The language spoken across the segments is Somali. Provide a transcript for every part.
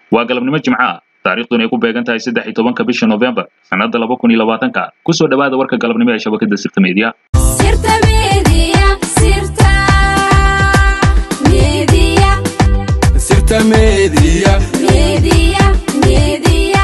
waa galabnimo jimco ah taariikhduna ay ku beegan tahay saddex iyo tobanka bisha novembar sannadda laba kun iyo labaatanka kusoo dhowaada warka galabnimo ee shabakadda sirta media Sirta Media, Sirta Media, Sirta Media. Media, Media.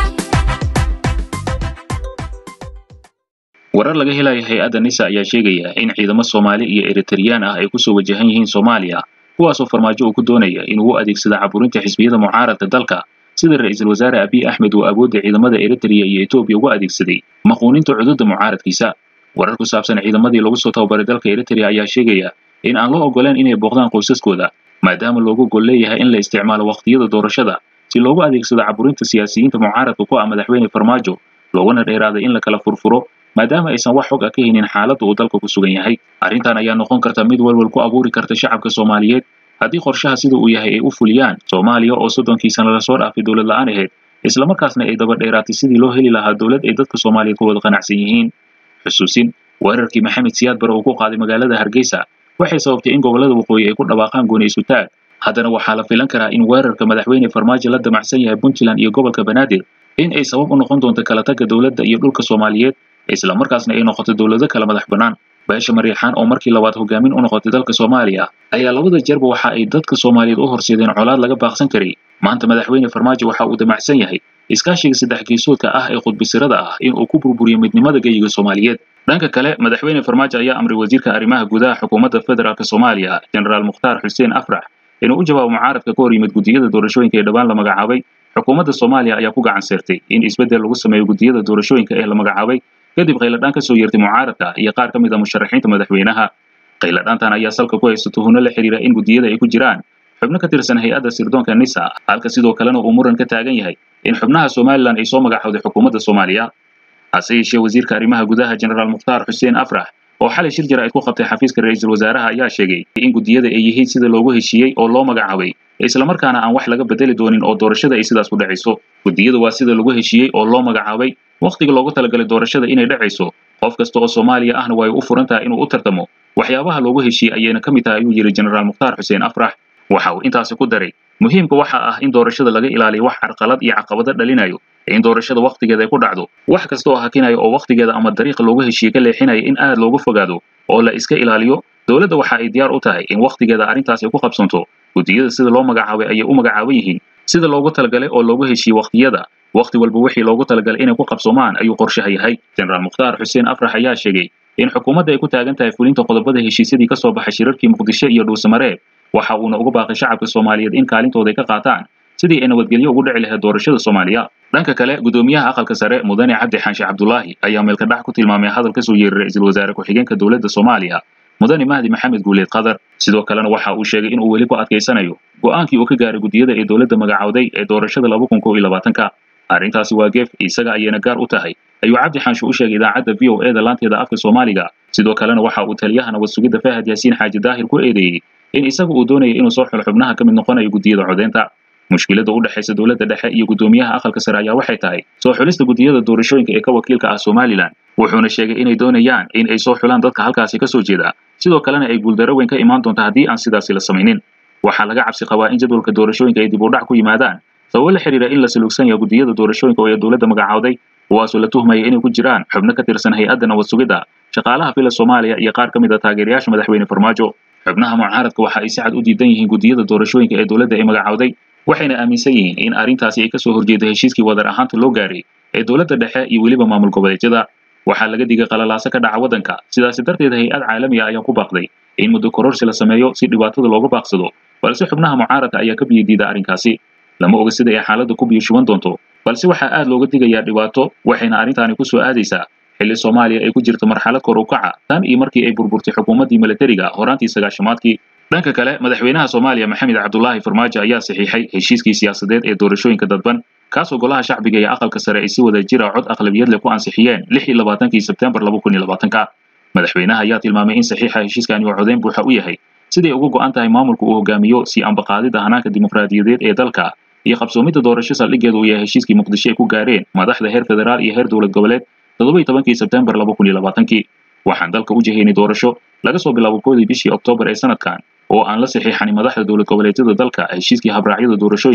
warar laga helayo hay-adda nisa ayaa sheegaya in ciidamo soomaali iyo eritreyaan ah ay kusoo wajahan yihiin soomaaliya kuwaasoo farmaajo uu ku doonaya inuu u adeegsado caburinta xisbiyada mucaaradka dalka sida ra-iisul wasaare abiy axmed uu awoodda ciidamada eritrea iyo etoobiya ugu adeegsaday maquuninta cududa mucaaradkiisa warar ku saabsan ciidamadii lagu soo tababaray dalka eritrea ayaa sheegaya in aan loo ogoleen inay booqdaan qoysaskooda maadaama loogu gol leeyahay in la isticmaalo waqtiyada doorashada si loogu adeegsado caburinta siyaasiyiinta mucaaradka ku ah madaxweyne farmaajo looguna dheeraaday in la kala furfuro maadaama aysan wax xog ah ka haynin xaaladda uu dalka ku sugan yahay arrintan ayaa noqon karta mid walwal ku abuuri karta shacabka soomaaliyeed haddii qorshaha sida uu yahay ay u fuliyaan soomaaliya oo soddonkii sana lasoo dhaafay dowlad la-aan ahayd islamarkaasna ay daba dheeraatay sidii loo heli lahaa dowlad ay dadka soomaaliyeed ku wada qanacsan yihiin xusuusin weerarkii maxamed siyaad bare uu ku qaaday magaalada hargeysa waxay sababtay in gobollada waqooyi ay ku dhawaaqaan gooni isu taag haddana waxaa la filan karaa in weerarka madaxweyne farmaajo la damacsan yahay puntland iyo gobolka banaadir in ay sabab u noqon doonto kala tagga dowladda iyo dhulka soomaaliyeed isla markaasna ay noqoto dowlado kala madax bannaan beesha mariixaan oo markii labaad hogaamin u noqotay dalka soomaaliya ayaa labada jeerba waxa ay dadka soomaaliyeed u horseedeen colaad laga baaqsan karay maanta madaxweyne farmaajo waxa uu damacsan yahay iskaashiga saddex geesoodka ah ee khudbisirada ah in uu ku burburiyo midnimada geyiga soomaaliyeed dhanka kale madaxweyne farmaajo ayaa amray wasiirka arrimaha gudaha xukuumadda federaalk soomaaliya jenaraal mukhtaar xuseen afrax inuu u jawaabo mucaaradka ka hor yimid gudiyada doorashooyinka ee dhowaan la magacaabay xukuumadda soomaaliya ayaa ku gacan seertay in isbeddel lagu sameeyo gudiyada doorashooyinka ee la magacaabay kadib khayladhaan kasoo yeertay mucaaradka iyo qaar ka mid a musharaxiinta madaxweynaha khayladhaantan ayaa salka ku haysta tuhunno la xiriira in gudiyada ay ku jiraan xubno ka tirsan hay-adda sirdoonka nisa halka sidoo kalena uu muran ka taagan yahay in xubnaha somalilan ay soo magacowday xukuumadda soomaaliya hase yeeshee wasiirka arrimaha gudaha jenaraal mukhtaar xuseen afrax oo xalay shir jara ay ku qabtay xafiiska ra-iisul wasaaraha ayaa sheegay in gudiyada ay yihiin sida loogu heshiiyey oo loo magacaabay islamarkaana aan wax laga bedeli doonin oo doorashada ay sidaas ku dhacayso gudiyada waa sida lagu heshiiyey oo loo magacaabay wakhtiga loogu talagalay doorashada inay dhacayso qof kasta oo soomaaliya ahna way u furan tahay inuu u tartamo waxyaabaha loogu heshiiyey ayayna ka mid tahay ayuu yidhi jenaraal mukhtaar xuseen afrax waxa uu intaasi ku daray muhiimka waxa ah in doorashada laga ilaaliyo wax carqalad iyo caqabado dhalinayo in doorashada wakhtigeeda ay ku dhacdo wax kasta oo hakinayo oo wakhtigeeda ama dariiqa loogu heshiiyey ka leexinaya in aad loogu fogaado oo la iska ilaaliyo dowladda waxa ay diyaar u tahay in wakhtigeeda arrintaasi ku qabsanto gudiyada sida loo magacaabay ayay u magacaaban yihiin sida loogu talagalay oo loogu heshiiyey wakhtiyada wakhti walba wixii loogu talagalay inay ku qabsoomaan ayuu qorshaha yahay jenaraal mukhtaar xuseen afrax ayaa sheegay in xukuumadda ay ku taagan tahay fulinta qodobada heshiisyadii ka soo baxay shirarkii muqdisho iyo dhuusamareeb waxa uuna uga baaqay shacabka soomaaliyeed in kaalintooda ay ka qaataan sidii ay nabadgelyo ugu dhici lahayd doorashada soomaaliya dhanka kale gudoomiyaha aqalka sare mudane cabdi xaanshe cabdulaahi ayaa meelka dhax ku tilmaamay hadal kasoo yeeray ra-iisul wasaare ku-xigeenka dowladda soomaaliya mudane mahdi maxamed guuleed qadar sidoo kalena waxa uu sheegay inuu weli ku adkaysanayo go-aankii uu ka gaaray gudiyada ee dowladda magacowday ee doorashada laba kun kow iyo labaatanka arrintaasi waa geef isaga ayayna gaar u tahay ayuu cabdi xaanshe u sheegay idaacadda v o e da laanteeda afka soomaaliga sidoo kalena waxa uu taliyaha nabad sugidda fahad yaasiin xaaji daahir ku eedeeyey in isaga uu doonaya inuu soo xulo xubnaha ka mid noqonayo gudiyada codeynta mushkiladda u dhexaysa dowladda dhexe iyo gudoomiyaha aqalka sare ayaa waxay tahay soo xulista gudiyada doorashooyinka ee ka wakiilka ah somalilan wuxuuna sheegay inay doonayaan in ay soo xulaan dadka halkaasi ka soo jeeda sidoo kalena ay guuldaro weyn ka imaan doonto haddii aan sidaasi la samaynin waxaa laga cabsi qabaa in jadwalka doorashooyinka ay dib u dhac ku yimaadaan sababo la xiriira in la saluugsan yahay gudiyada doorashooyinka oo ay dowladda magacowday kuwaasoo la tuhmaya inay ku jiraan xubno ka tirsan hay-adda nabad sugidda shaqaalaha fila soomaaliya iyo qaar ka mid a taageerayaasha madaxweyne farmaajo xubnaha mucaaradka waxa ay si cad u diidan yihiin gudiyada doorashooyinka ee dowladda ay magacowday waxayna aaminsan yihiin in arrintaasi ay kasoo horjeedo heshiiskii wadar ahaanta loo gaaray ee dowladda dhexe iyo weliba maamul goboleedyada waxaa laga digay qalalaaso ka dhaca waddanka sidaasi darteed hay-ad caalami ah ayaa ku baaqday in muddo kororsi la sameeyo si dhibaatada looga baaqsado balse xubnaha mucaaradka ayaa ka biyo diida arrinkaasi lama oga sida ay xaaladda ku biyo shuban doonto balse waxaa aad looga digayaa dhibaato waxayna arrintaani ku soo aadaysaa xilli soomaaliya ay ku jirto marxalad kor u kaca tan iyo markii ay burburtay xukuumaddii milatariga horaantii sagaashamaadkii dhanka kale madaxweynaha soomaaliya maxamed cabdulaahi farmaajo ayaa saxiixay heshiiskii siyaasadeed ee doorashooyinka dadban kaasoo golaha shacbiga iyo aqalka sare ay si wada jira cod aqlabiyad leh ku ansixiyeen lix iyo labaatankii sebtembar laba kun iyo labaatanka madaxweynaha ayaa tilmaamay in saxiixa heshiiskani uu codeyn buuxa u yahay siday uga go'an tahay maamulka uu hogaamiyo si ambaqaadida hanaanka dimuqraadiyadeed ee dalka iyo qabsoomidda doorasho saldhiggeedu uu yahay heshiiskii muqdisho ay ku gaareen madaxda heer federaal iyo heer dowlad goboleed toddoba iyo tobankii sebtembar laba kun iyo labaatankii waxaan dalka u jihaynay doorasho laga soo bilaabo koodii bishii oktoobar ee sanadkan oo aan la saxiixanin madaxda dowlad goboleedyada dalka heshiiskii habraacyada doorashooyinka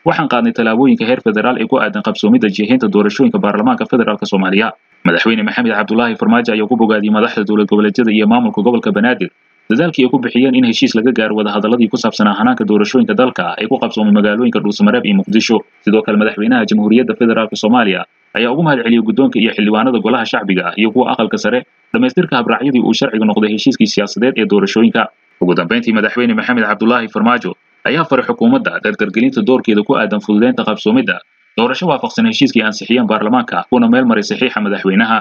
waxaan qaadnay tallaabooyinka heer federaal ee ku aadan qabsoomidda jihaynta doorashooyinka baarlamaanka federaalk soomaaliya madaxweyne maxamed cabdulaahi farmaajo ayaa ku bogaadiyey madaxda dowlad goboleedyada iyo maamulka gobolka banaadir dadaalkii ay ku bixiyeen in heshiis laga gaaro wadahadaladii ku saabsanaa hanaanka doorashooyinka dalka ee ku qabsoomay magaalooyinka dhuusamareeb iyo muqdisho sidoo kale madaxweynaha jamhuuriyadda federaalk soomaaliya ayaa ugu mahad celiyey guddoonka iyo xildhibaanada golaha shacbiga iyo kuwa aqalka sare dhammaystirka habraacyadii uu sharciga noqday heshiiskii siyaasadeed ee doorashooyinka ugu dambayntii madaxweyne maxamed cabdulaahi farmaajo ayaa faray xukuumadda dardargelinta doorkeeda ku aadan fududeynta qabsoomidda doorasho waafaqsan heshiiskii ansixiyeen baarlamaanka kuna meel maray saxiixa madaxweynaha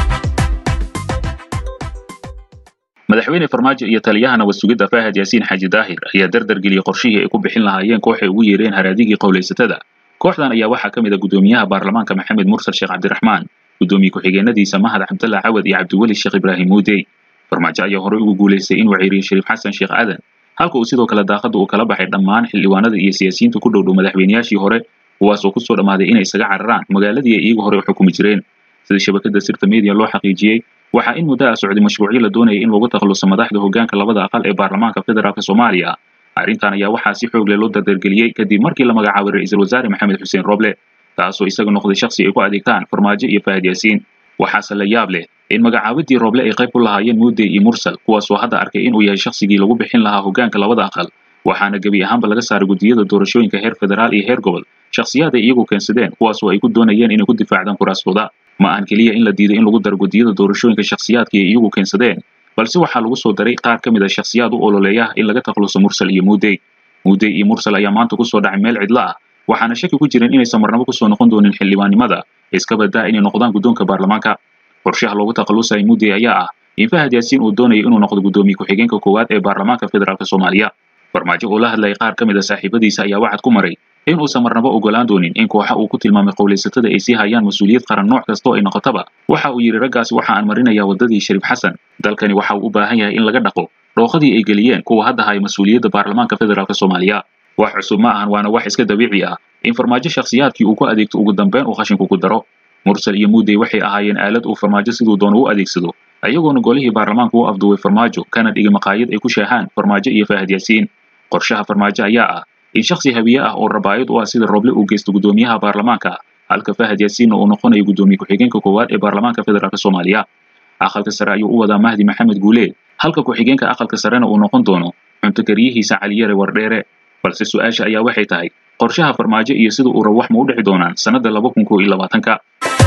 madaxweyne farmaajo iyo taliyaha nabad sugidda faahad yaasiin xaaji daahir ayaa dardargeliyey qorshihii ay ku bixin lahaayeen koox ay ugu yeereen haraadigii qowlaysatada kooxdan ayaa waxaa ka mid a guddoomiyaha baarlamaanka maxamed mursal sheekh cabdiraxmaan guddoomiye ku-xigeenadiisa mahad cabdalla cawad iyo cabdiweli sheekh ibraahim muudey farmaajo ayaa horey ugu guulaystay inuu ceyriyo shariif xasan sheekh aadan halka uu sidoo kale daaqadda uu kala baxay dhammaan xildhibaanada iyo siyaasiyiinta ku dhowdhow madaxweynayaashii hore kuwaasoo kusoo dhammaaday inay isaga cararaan magaaladii ay iyagu hore u xukumi jireen sida shabakada sirta media loo xaqiijiyey waxaa in muddo ah socday mashruucyo la doonayay in lagu takhaluso madaxda hoggaanka labada aqal ee baarlamaanka federaalk soomaaliya arrintan ayaa waxaa si xoog leh loo dardargeliyey kadib markii la magacaabay ra-iisul wasaare maxamed xuseen roble taasoo isaga noqday shakhsi ay ku adeegtaan farmaajo iyo fahad yaasiin waxaase la yaab leh in magacaabadii roble ay qayb ku lahaayeen muudey iyo mursal kuwaasoo hadda arkay inuu yahay shakhsigii lagu bixin lahaa hoggaanka labada aqal waxaana gebi ahaanba laga saaray guddiyada doorashooyinka heer federaal iyo heer gobol shakhsiyaad ay iyagu keensadeen kuwaasoo ay ku doonayeen inay ku difaacdaan kuraastooda ma aan keliya in la diiday in lagu daro guddiyada doorashooyinka shakhsiyaadkii ay iyagu keensadeen balse waxaa lagu soo daray qaar ka mid a shakhsiyaad u ololeeya in laga takhaluso mursal iyo muudey muudey iyo mursal ayaa maanta kusoo dhacay meel cidlo ah waxaana shaki ku jirin inaysan marnabo kusoo noqon doonin xildhibaannimada iska badaa inay noqdaan guddoonka baarlamaanka qorshaha loogu takhalusaya muudey ayaa ah in fahad yaasiin uu doonayo inuu noqdo guddoomiye ku-xigeenka koowaad ee baarlamaanka federaalk soomaaliya farmaajo oo la hadlayay qaar ka mid a saaxiibadiisa ayaa waxaad ku maray in uusan marnabo ogolaan doonin in kooxa uu ku tilmaamay qowlaysatada ay sii hayaan mas-uuliyad qaran nooc kastoo ay noqotaba waxa uu yidhi raggaasi waxa aan marinayaa waddadii shariif xasan dalkani waxa uu u baahan yahay in laga dhaqo dhooqadii ay geliyeen kuwa hadda haya mas-uuliyadda baarlamaanka federaalk soomaaliya wax cusub ma ahan waana wax iska dabiici ah in farmaajo shakhsiyaadkii uu ku adeegto ugu dambeyn uu khashinku ku daro mursal iyo muudey waxay ahaayeen aalad uu farmaajo siduu doono u adeegsado ayagoona golihii baarlamaanka u afduway farmaajo kana dhigay maqaayad ay ku sheehaan farmaajo iyo fahad yaasiin qorshaha farmaajo ayaa ah in shakhsi habiye ah oo rabaayad u ah sida roble uu geysto guddoomiyaha baarlamaanka halka fahad yaasiinna uu noqonayo guddoomiye ku-xigeenka koowaad ee baarlamaanka federaalk soomaaliya aqalka sare ayuu u wadaa mahdi maxamed guuleed halka ku-xigeenka aqalka sarena uu noqon doono cuntokaryihiisa caliyare wardheere balse su-aasha ayaa waxay tahay qorshaha farmaajo iyo sida uu rabo wax ma u dhici doonaan sannadda laba kun koo iyo labaatanka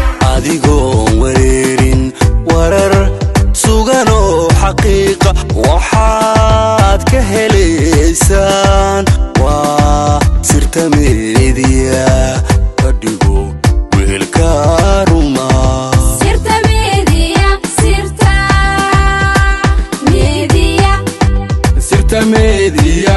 adigoon wareerin warar suganoo xaqiiqa waxaad ka helaysaan waa sirta meediya ka dhigo weelka ruma sirta media sirta media sirta meediya